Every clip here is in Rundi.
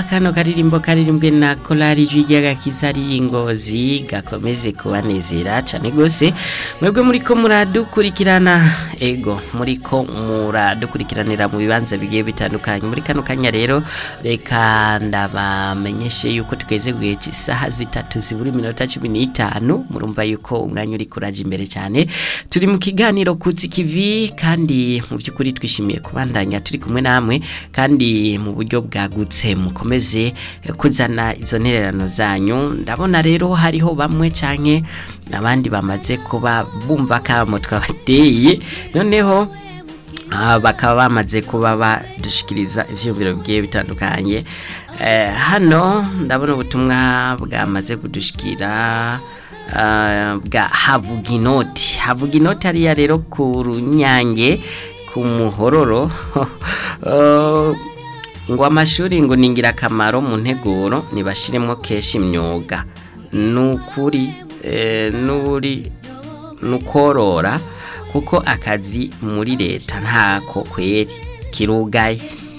reka kano karirimbo karirimbwe na korari ijwi ry'agakiza ari ingozi gakomeze kubanezera cyane rwose mwebwe muri ko muradukurikirana ego muri ko muradukurikiranira mu bibanza bigiye bitandukanye muri kano kanya rero reka ndabamenyeshe yuko tugeze guhe isaha zitatu zibura iminota cumi n'itanu murumva yuko umwanya uri kuraje imbere cyane turi mu kiganiro kutsi kivi kandi mu by'ukuri twishimiye kubandanya turi kumwe namwe kandi mu buryo bwagutse mukomeze kuzana izo ntererano zanyu ndabona rero hariho bamwe canke abandi bamaze kuba bumva kamo twabateye noneho Ah, bakaba bamaze kuba badushikiriza ivyumviro bigiye bitandukanye eh, hano ndabona ubutumwa bwamaze kudushikira uh, bwa havuginoti havuginoti hariya rero ku runyange ku muhororo uh, ngo amashuri ngo ni ingirakamaro mu nteguro ntibashiremo kenshi imyuga ni ukuri eh, n'uri ni ukorora kuko akazi muri leta ntako kweri kirugaye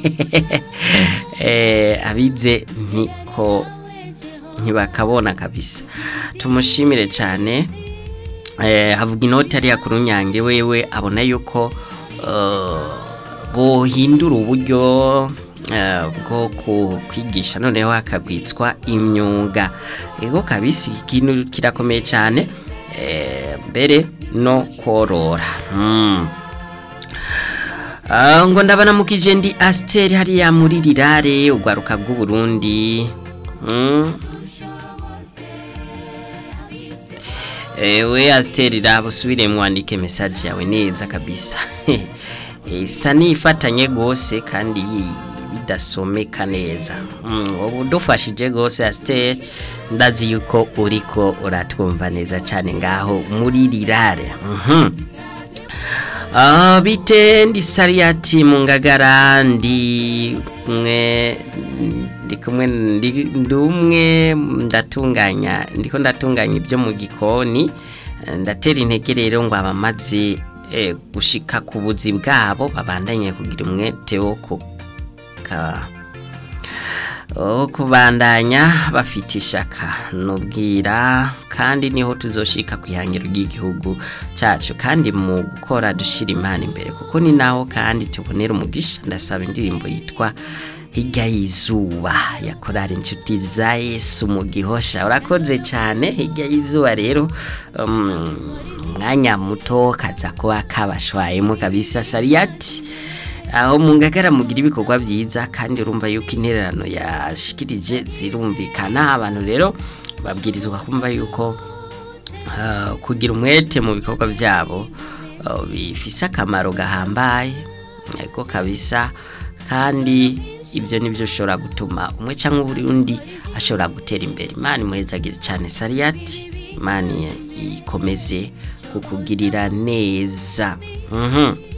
abize ntiko ntibakabona kabisa tumushimire cyane havuga inoti ariya ku runyange wewe abona yuko bohindura uburyo bwo kwigisha noneho hakabwitswa imyuga ego kabisi ikintu kirakomeye cyane mbere no korora ngo ndabona mukije ndi asiteri hariya muri rirare urwaruka rw'uburundi ewe asiteri raba usubire mwandike mesaje yawe neza kabisa isa n'ifatanye rwose kandi bidasomeka neza ubu udufashije rwose asiteri ndazi yuko uriko uratwumva neza cyane ngaho muri rirare bite ndi sariyati mu ngagara ndi kumwe ndi kumwe ndi umwe ndatunganya ndiko ndatunganya ibyo mu gikoni ndatera intege rero ngo abamaze gushika ku buzi bwabo babandanye kugira umwete wo kuka kubandanya bafite ishaka nubwira kandi niho tuzoshika ku ihangiro ry'igihugu cyacu kandi mu gukora dushyira imana imbere kuko ni naho kandi tubonera umugisha ndasaba indirimbo yitwa hirya y'izuba yakorara inshuti za yesu mu gihosha urakoze cyane hirya y'izuba rero umwanya muto kaza kuba kabashwayemo kabisa sariyati aho mu ngagara mugira ibikorwa byiza kandi urumva yuko intererano yashikirije zirumvikana abantu rero babwirizwa kumva yuko kugira umwete mu bikorwa byabo bifise akamaro gahambaye ariko kabisa kandi ibyo nibyo ushobora gutuma umwe cyangwa undi ashobora gutera imbere imana imuhezagire cyane sariyati imana ikomeze kukugirira neza